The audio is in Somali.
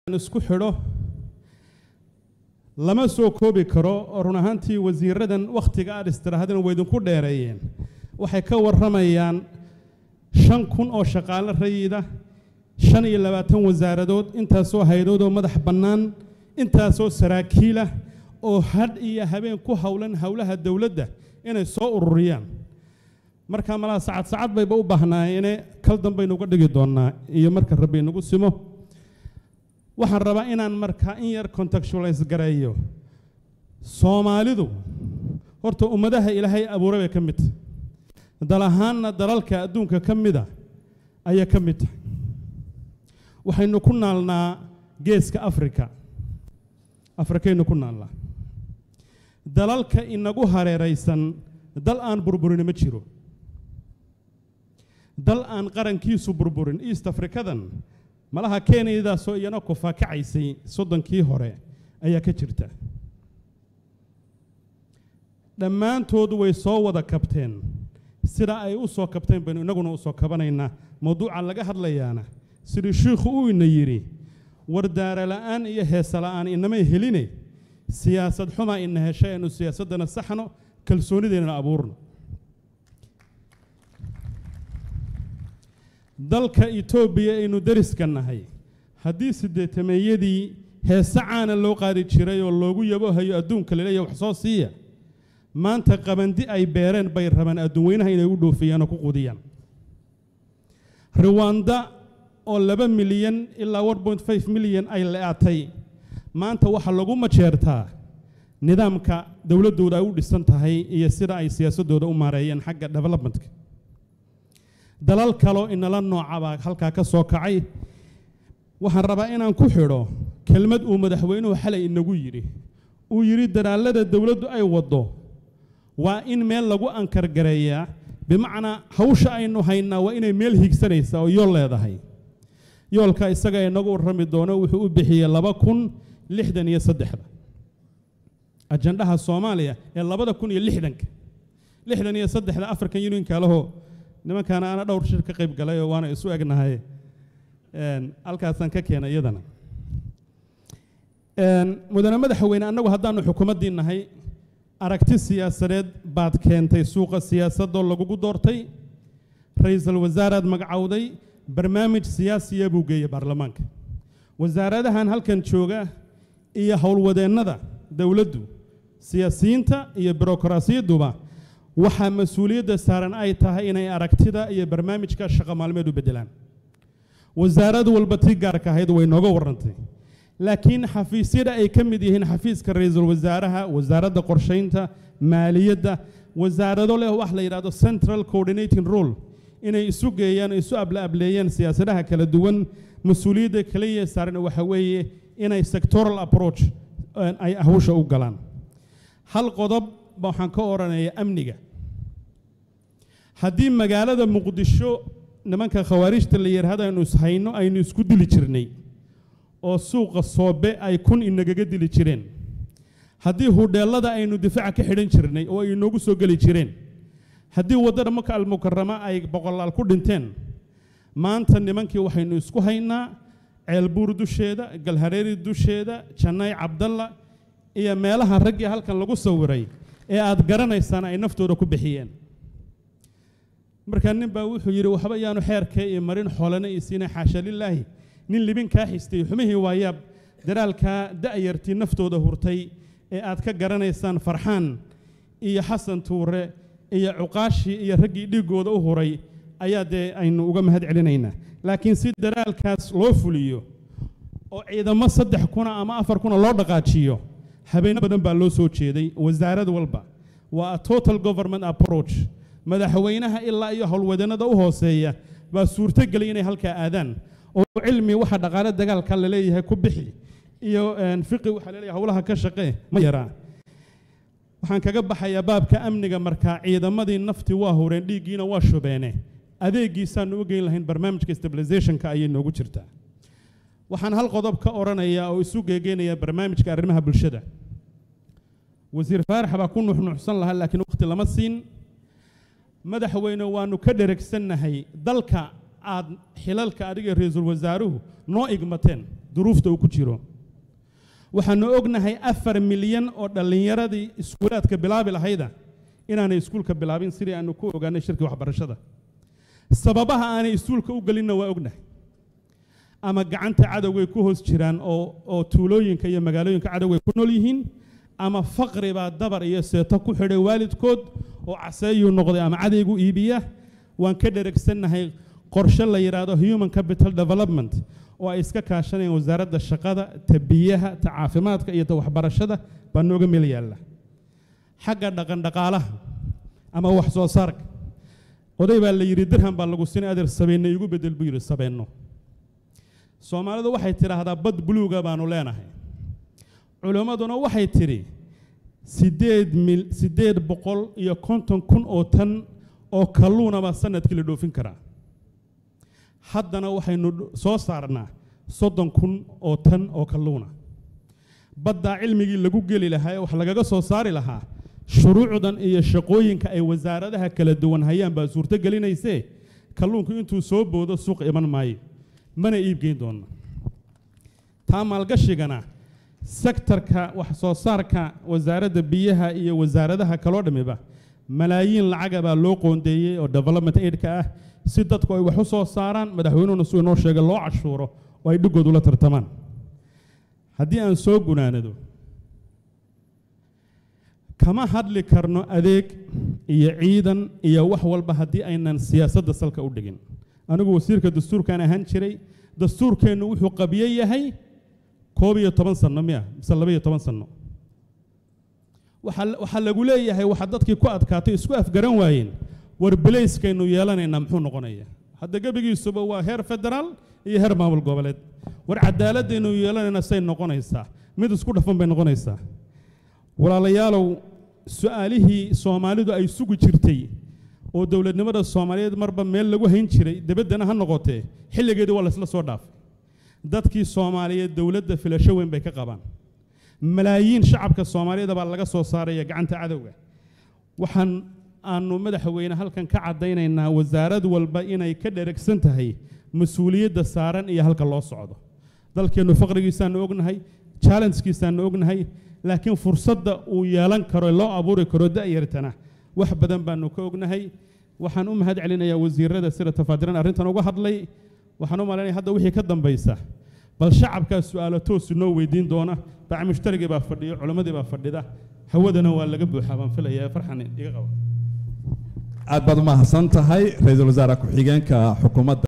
isku xidho lama soo koobi karo oo run ahaantii wasiiradan wakhtiga aad istiraahadeen way idinku dheereeyeen waxay ka warramayaan shan kun oo shaqaale rayida shan iyo labaatan wasaaradood intaasoo haydood oo madax bannaan intaasoo saraakiilah oo hadh iyo habeen ku howlan howlaha dowladda inay soo ururiyaan marka malaha sacad sacad bayba u baahnaayene kal danbaynu uga dhigi doonnaa iyo marka rabbi inagu simo waxaan rabaa inaan markaa in yar contextualize gareeyo soomaalidu horta ummadaha ilaahay abuuray bay ka mid tahay dal ahaanna dalalka adduunka ka mida ayay ka mid tahay waxaynu ku naalnaa geeska afrika afrikaynu ku naalnaa dalalka inagu hareeraysan dal aan burburin ma jiro dal aan qarankiisu burburin east africadan malaha kenyadaasoo iyana kufaakacaysay soddonkii hore ayaa ka jirta dhammaantood way soo wada kabteen sida ay u soo kabteen baynu innaguna u soo kabanaynaa mawduuca laga hadlayaana sidii shiikhu uu ina yidhi wardaara la'aan iyo heesa la'aan inamay heline siyaasad xumaa ina heshay aynu siyaasaddana saxno kalsoonideennana abuurno dalka etoobiya aynu deriska nahay haddii siddeetameeyadii heese caana loo qaadi jiray oo loogu yabohayo adduunka laleeyahy wax soo siiya maanta qabandi ay beereen bay rabaan adduunweynaha inay u dhoofiyaan oo ku qudiyaan riwanda oo laba milyan ilaa one point five milyan ay le'atay maanta waxaa lagu majeertaa nidaamka dowladdooda ay u dhisan tahay iyo sida ay siyaasaddooda u maareeyeen xagga developmentka dalal kaloo inala noocabaa halkaa ka soo kacay waxaan rabaa inaan ku xidho kelmad uu madaxweynuhu xalay inagu yidhi uu yidhi dadaallada dowladdu ay waddo waa in meel lagu ankargareeyaa bimacnaa hawsha aynu haynaa waa inay meel higsanaysaa oo yool leedahay yoolka isaga inagu warrami doono wuxuu u bixiyey laba kun lixdan iyo saddexda ajandhaha soomaaliya ee labada kun iyo lixdanka lixdan iyo saddexda african unionka lahoo nimankaana ana dhowr shir ka qayb galay oo waana isu egnahay halkaasaan ka keenay iyadana mudane madaxweyne annagu haddaanu xukuumaddii nahay aragti siyaasadeed baad keentay suuqa siyaasadoo lagugu doortay ra-iisul wasaaraad magacowday barnaamij siyaasiya buu geeyey baarlamaanka wasaaradahan halkan jooga iyo howlwadeennada dowladdu siyaasiyiinta iyo birokrasiyaduba waxaa mas-uuliyadda saaran ay tahay inay aragtida iyo barnaamijka shaqo maalmeed u beddelaan wasaarad walba tii gaarka ahayd way nooga warrantay laakiin xafiisyada ay ka mid yihiin xafiiska ra-iisul wasaaraha wasaaradda qorshaynta maaliyadda wasaarado leh wax la yidhahdo central coordinating role inay isu geeyaan isu ablaableeyaan siyaasadaha kala duwan mas-uuliyadda kaliya saaran waxa weeye inay sectoral approach ay hawsha u galaan hal qodob waxaan ka odhanaya amniga haddii magaalada muqdisho nimanka khawaarijta la yidhaahdo aynu ishayno aynu isku dili jirnay oo suuqa soobe ay kun inagaga dili jireen haddii hudheellada aynu difaaca ka xidhan jirnay oo ay inoogu soo geli jireen haddii waddada maka almukarama ay boqolaal ku dhinteen maanta nimankii waxaynu isku haynaa ceelbuur dusheeda galhareeri dusheeda jannay cabdalla iyo meelaha raggii halkan lagu sawiray ee aad garanaysaan ay naftooda ku bixiyeen markaa nin baa wuxuu yidhi waxba yaanu xeerkee iyo marin xoolana iyo siina xaasha lilaahi nin libin kaa xistay xumihii waayaab daraalkaa da'yartii naftooda hurtay ee aad ka garanaysaan farxaan iyo xasan tuure iyo cuqaashii iyo raggii dhiiggooda u huray ayaa dee aynu uga mahad celinaynaa laakiin si daraalkaas loo fuliyo oo ciidamo saddex kuna ama afar kuna loo dhaqaajiyo habeenno badan baa loo soo jeeday wasaarad walba waa a total government approach madaxweynaha ilaa iyo howlwadannada u hooseeya baa suurtogelay inay halkaa aadaan oo cilmi waxa dhaqaale dagaalka la leeyahay ku bixi iyo fiqi waxaa laleeyahay howlaha ka shaqee ma yaraa waxaan kaga baxayaa baabka amniga markaa ciidamadii naftii waa hureen dhiiggiina waa shubeene adeegiisaanu u geyn lahayn barnaamijka stabilizationka ayay noogu jirtaa waxaan hal qodob ka odhanayaa oo isu geegeynaya barnaamijka arrimaha bulshada wasiir faarax baa ku nuxnuuxsan lahaa laakiin waqti lama siin madaxweyne waannu ka dheregsannahay dalka aad xilalka adiga ra-iisul wasaaruhu noo igmateen duruufta uu ku jiro waxaanu ognahay afar milyan oo dhallinyaradii iskuulaadka bilaabi lahayda inaanay iskuulka bilaabin sidii aanu ku ogaanay shirkii waxbarashada sababaha aanay iskuulka u gelinna waa ognahay ama gacanta cadowgay ku hoos jiraan oo oo tuulooyinka iyo magaalooyinka cadowgay ku nool yihiin ama faqri baa dabar iyo seeto ku xidhay waalidkood oo caseeyuu noqday ama cadaygu iibiya waan ka dheregsannahay qorshe la yidhaahdo human capital development oo ay iska kaashanayaan wasaaradda shaqada ta biyaha ta caafimaadka iyo ta waxbarashada baa nooga meel yaalla xagga dhaqandhaqaalaha ama wax soo saarka oday baa la yidhi dirham baa lagu sinay adeer sabeenno igu bedel buu yidhi sabeenno soomaalidu waxay tidhaahdaa bad buluuga baanu leenahay culimmaduna waxay tidhi siddeed mil siddeed boqol iyo konton kun oo tan oo kalluuna baa sanadkii la dhoofin karaa haddana waxaynu soo saarnaa soddon kun oo tan oo kalluuna baddaa cilmigii lagu geli lahaa ee wax lagaga soo saari lahaa shuruucdan iyo shaqooyinka ay wasaaradaha kala duwan hayaan baa suurto gelinaysee kalluunku intuu soo boodo suuq iman maayo mana iibgeyn doonna taa maalgashigana sektarka wax soo saarka wasaaradda biyaha iyo wasaaradaha kaloo dhammiba malaayiin lacaga baa loo qoondeeyey oo development aidka ah si dadku ay wax u soo saaraan madaxweynuhuna suu inoo sheegay loo cashuuro oo ay dhiggood ula tartamaan haddii aan soo gunaanado kama hadli karno adeeg iyo ciidan iyo wax walba haddii aynan siyaasadda salka u dhigin anigu wasiirka dastuurkaan ahaan jiray dastuurkeennu wuxuu qabiye yahay koob iyo toban sanno miya mise laba iyo toban sanno waxaa lagu leeyahay waxaa dadkii ku adkaatay isku afgaran waayeen war belayskaynu yeelanaynaa muxuu noqonaya hadda gebigiisuba waa heer federaal iyo heer maamul goboleed war cadaaladaynu yeelanaynaa say noqonaysaa mid isku dhafan bay noqonaysaa walaalayaalow su-aalihii soomaalidu ay sugi jirtay oo dowladnimada soomaaliyeed marba meel lagu hayn jiray debaddana ha noqotee xilligeedii waa laysla soo dhaafay dadkii soomaaliyeed dowladda filasho weyn bay ka qabaan malaayiin shacabka soomaaliyeed baa laga soo saaraya gacanta cadowga waxaan aanu madaxweyne halkan ka caddaynaynaa wasaarad walba inay ka dheregsan tahay mas-uuliyadda saaran iyo halka loo socdo dalkeennu faqrigiisaannu ognahay challengekiisaannu ognahay laakiin fursadda uu yeelan karo loo abuuri karo da'yartana wax badan baanu ka ognahay waxaan u mahad celinayaa wasiirada sida tafaadiran arrintan uga hadlay waxaan u malaynaya hadda wixii ka dambaysa bal shacabkaa su'aalo toosu noo weydiin doona baac mushtarigii baa fadhiyo culimmadii baa fadhida hawadana waa laga buuxaa baan filayaa farxan iga qaba aad baad u mahadsan tahay ra-iisul wasaare ku-xigeenka xukuumadda